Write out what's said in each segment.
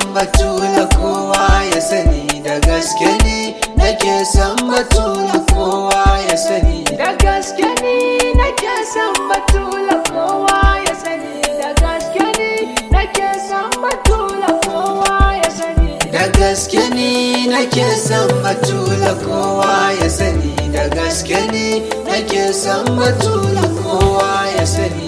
batula kowa ya sani da gaske ne nake son batula kowa ya sani Da gaske ni nake son batula kowa ya sani Da gaske ni nake son batula kowa ya sani da gaske ne nake son batula kowa ya sani da gaske ne nake son batula kowa ya sani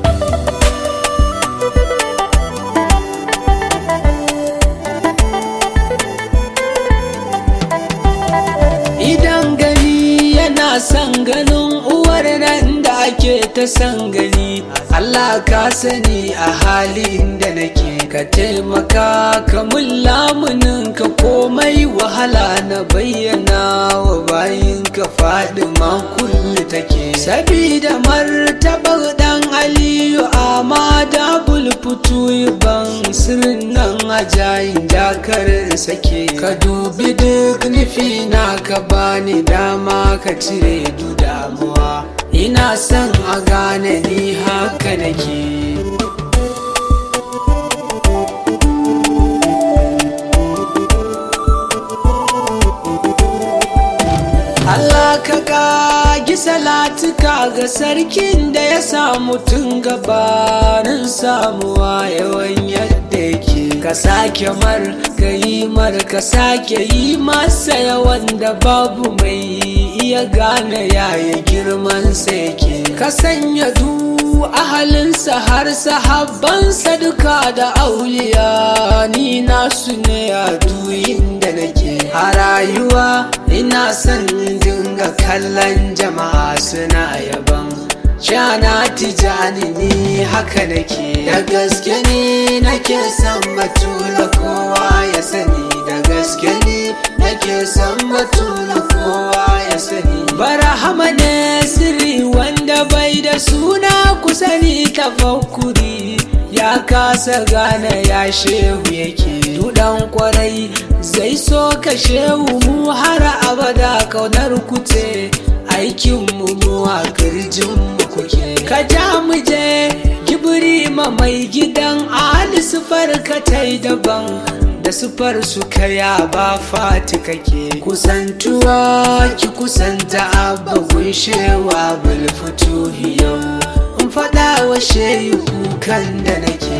Idan gani yana son ganin uwar nan da ake ta son gani Allah ka sani a halin da nake ka taimaka ka mun lamunin ka komai wahala na bayyana wa bayin ka faɗi kulli take sabida martabar dan aliyu amma da bulfutu ban sirrin nan ajayin dakarin sake ka dubi duk nufi na ka bani dama ka cire du damuwa ina son a gane ni haka nake Allah ka kagi salatuka ga sarkin da ya samu tun gabanin samuwa yawan yadda yake ka sake mar ka yi mar ka sake yi masa yawan da babu mai iya gane yaya girman sa yake ka sanya du ahalinsa har sahabbansa duka da auliya ni nasu ne a duyin da nake a rayuwa ina son dinga kallon jama'a suna yaban Shana tijani ni haka nake da gaske ni nake son batula kowa ya sani da gaske ni nake son batula kowa ya sani barahama ne sirri wanda bai da suna kusani tafakkuri ya kasa gane ya shehu yake dudan kwarai zai so ka shehu mu har abada kaunar kuce aikin mu mu a kirjin mu kuke ka ja mu je kibiri ma mai gidan ali sufar ka tai daban da sufar su kaya ba fati kake kusantuwa ki kusanta abba gunshewa bulfutu yau in faɗa wa shehu kukan da nake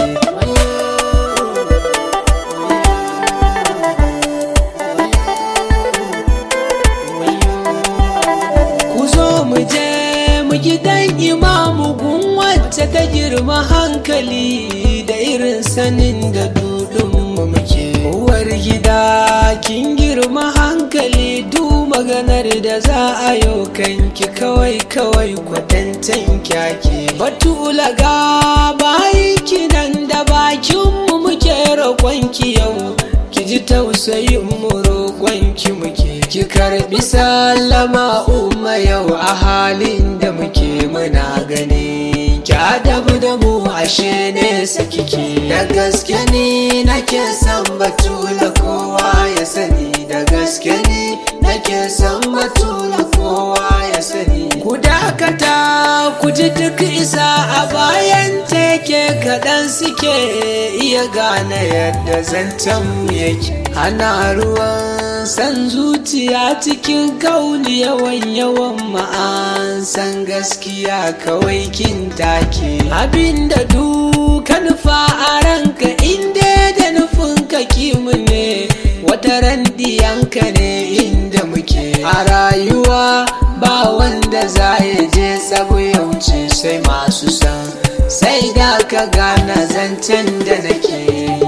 ku zo mu je mu gidan imamu gun wacce ta girma hankali da irin sanin da dudun mu muke uwar gida kin girma hankali du maganar da za a yau kanki kawai kawai kwatantan kyake batula ga bayi kinan da bakin mu muke roƙonki yau ki ji tausayin mu roƙonki muke ki karbi sallama umma yau a halin da muke muna gani ki adabu da mu ashe ne kike da gaske ni nake son batula kowa ya sani da gaske ni nake son batula kowa ya sani ku dakata ku ji duk isa a bayan teke kaɗan suke iya gane yadda zancen yake ana ruwan san zuciya cikin kauli yawan yawan ma'an san gaskiya kawai kin take abinda duka nufa a ranka inda da nufin ka kimu ne wata randiyanka ne inda muke a rayuwa ba wanda za ya je tsago ya wuce sai masu san sai da ka gane zancen da nake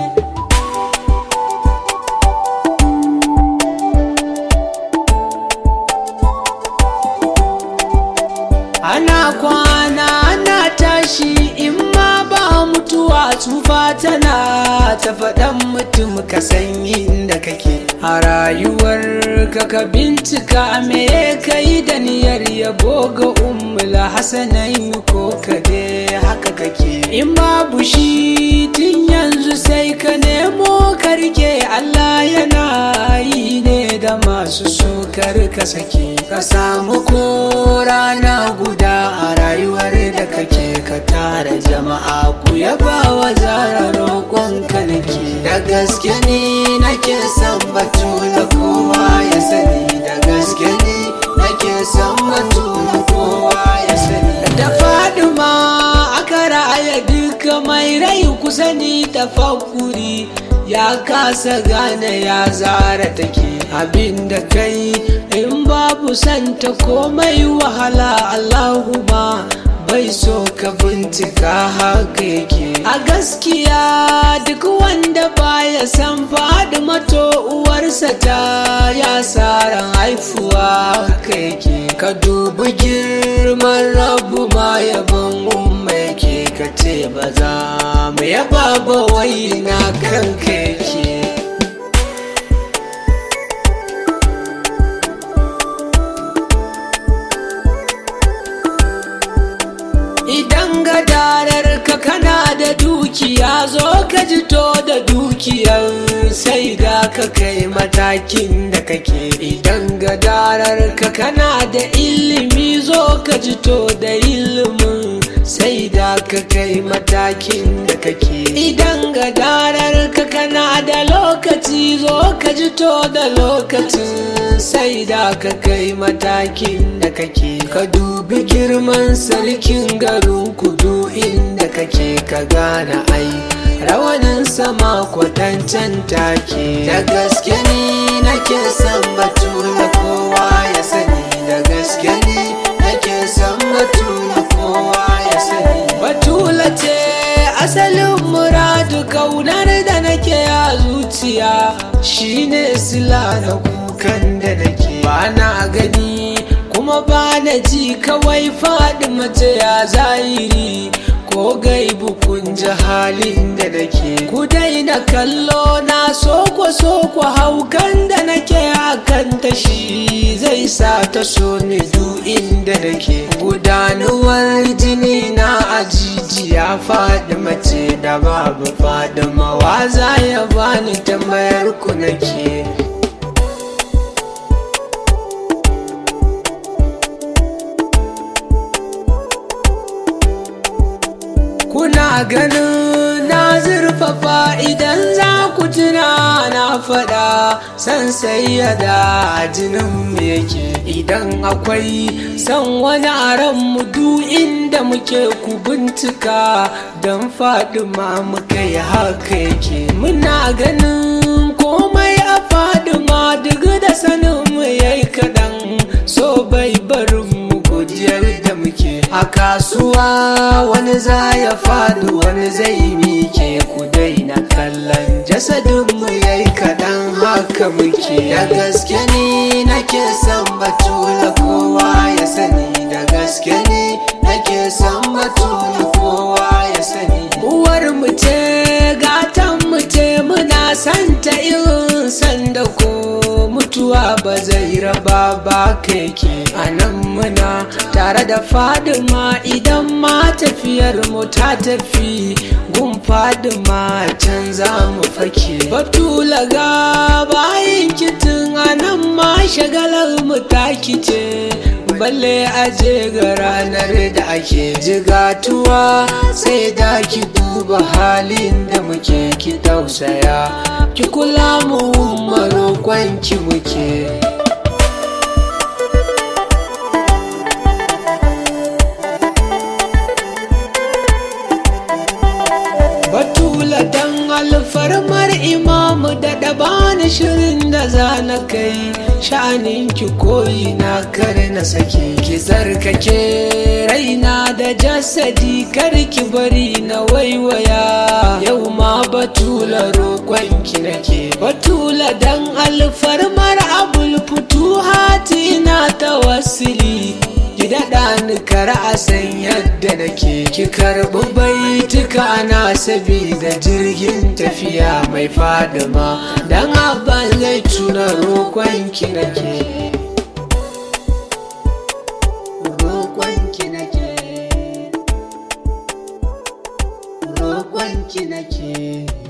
ana kwana ana tashi in ma ba mutuwa tsufa tana ta faɗan mutum ka san inda kake a rayuwar ka ka bincika me ka yi da niyyar yabo ga ummula hasanai ko ka dai haka kake in babu shi tun yanzu sai ka nemo karke Allah yana yi ne da masu sukar ka sake ka samu ko rana guda a rayuwar da kake ka tara jama'a ku yaba wa zara roƙon ka nake daga gaske ni nake son batula kowa ya sani da gaske ni nake son batula kowa ya sani da faduma aka raya duka mai rai kusa ni tafakkuri ya kasa gane ya zara take abinda kai in babu santa komai wahala Allahumma bai so ka bincika haka yake a gaskiya duk wanda baya san faɗi mato uwarsa ta ya ran haifuwa haka yake ka dubi girman rabu ma yabon umma yake ka ce ba za mu yaba ba wai na kanka yake Idan gadarar ka kana da dukiya zo ka jito da dukiyar sai da ka kai matakin da kake idan gadarar ka kana da ilimi zo ka jito da ilimin sai da ka kai matakin da kake idan gadarar ka kana da lokaci zo ka jito da lokacin sai da ka kai matakin da kake ka dubi girman sarkin garin kudu inda kake ka gane ai rawanin sama kwatancen take da gaske ni nake son batula kowa ya sani da gaske ni nake son batula kowa ya sani batula ce asalin muradu kaunar da nake a zuciya shine sila na kukan da nake ba na gani kuma ba na ji kawai faɗi mace ya zahiri ko gaibu kun ji halin da nake ku daina kallo na soko soko haukan da nake akan ta shi zai sa ta so ni duk inda nake gudanuwar jini na ajijiya faɗi mace da babu faɗi mawaza ya bani tambayar ku nake kuna ganin na zurfafa idan za ku tuna na faɗa san sayyada jinin mu yake idan akwai san wani aran mu duk inda muke ku bincika don fadima muka yi haka yake muna ganin komai a fadima duk da sanin mu yayi kaɗan so bai barin mu godiyar da muke a kasuwa wani za ya faɗi wani zai mike ku daina kallon jasadinmu ya yi kaɗan haka muke da gaske ni nake son batula kowa ya sani da gaske ni nake son batula kowa ya sani uwar mu ce gatan mu ce muna santa irin sanda ko mutuwa ba zai raba ba keke a nan muna tare da fadima idan ma tafiyar mu ta tafi gun fadima can za mu fake batula ga bayan kitin a nan ma shagalar mu ta kice balle aje ga ranar da ake jigatuwa sai da ki duba halin da muke ki tausaya ki kula mu marokon ki muke batula dan alfarmar imamu da dabani shirin da za na kai sha'anin ki koyi na kar na sake ki zarkake raina da jasadi kar ki bari na waiwaya yau ma batula roƙon ki nake batula dan alfarmar abul futuhati na tawassuli ki daɗa ni kar a san yadda nake ki karɓi baituka na sabida jirgin tafiya mai fadima dan abban zai tuna roƙon ki nake roƙon ki nake roƙon ki nake